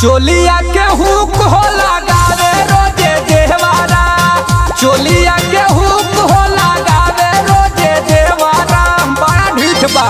चोलिया के हुक हो लगावे रोजे देवारा चोलिया के हुक हो लगावे रोजे देवारा बड़ा ढीठ बा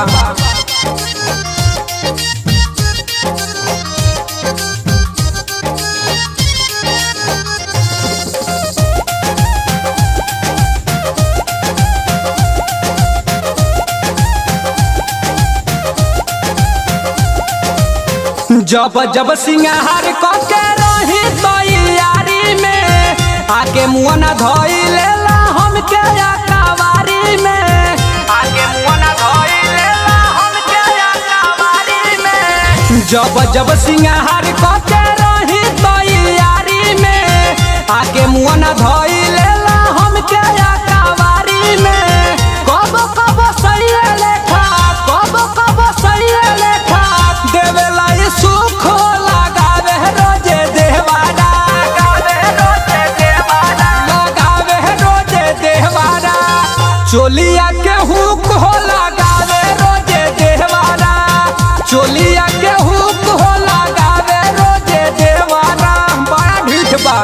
जब जब सिंगार कके रही तैयारी में आके मुँह न धोई लेला हमके अकावारी में आके मुँह न धोई लेला हमके अकावारी में जब जब सिंगार कके रही तैयारी में आके मुँह न धोई लेला हमके अकावारी में कब कब सही लेखा कब कब सही लेखा देवेला ई सुख लगावे रोजे देवारा लगावे रोजे देवारा लगावे रोजे देवारा चोलिया के हुक हो लगावे रोजे देवारा चोलिया के हुक हो लगावे रोजे देवारा बड़ा ढीठ बा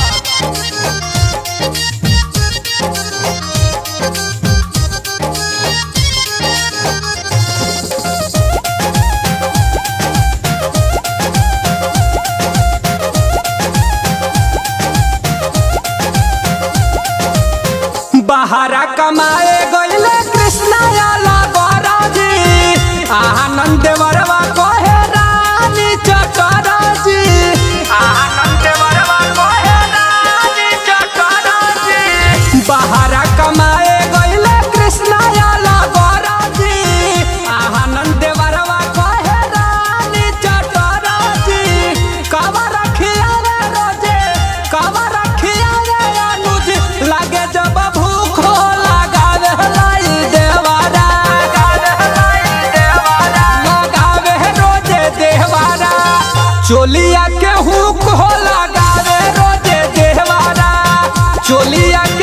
बहारा कमाए गईले कृष्णा आला गौराजी आनंद वरवा कोहे रानी चटराजी आनंद वरवा कोहे रानी चटराजी बहारा कमाए गईले कृष्णा आला गौराजी आनंद वरवा कोहे रानी चटराजी कवा रखिया रे रोजे कवा रखिया रे अनुज लागे जब भूख हो लगावे लाई देवारा लगावे रोजे देवारा चोलिया के हुक हो लगावे रोजे देवारा चोलिया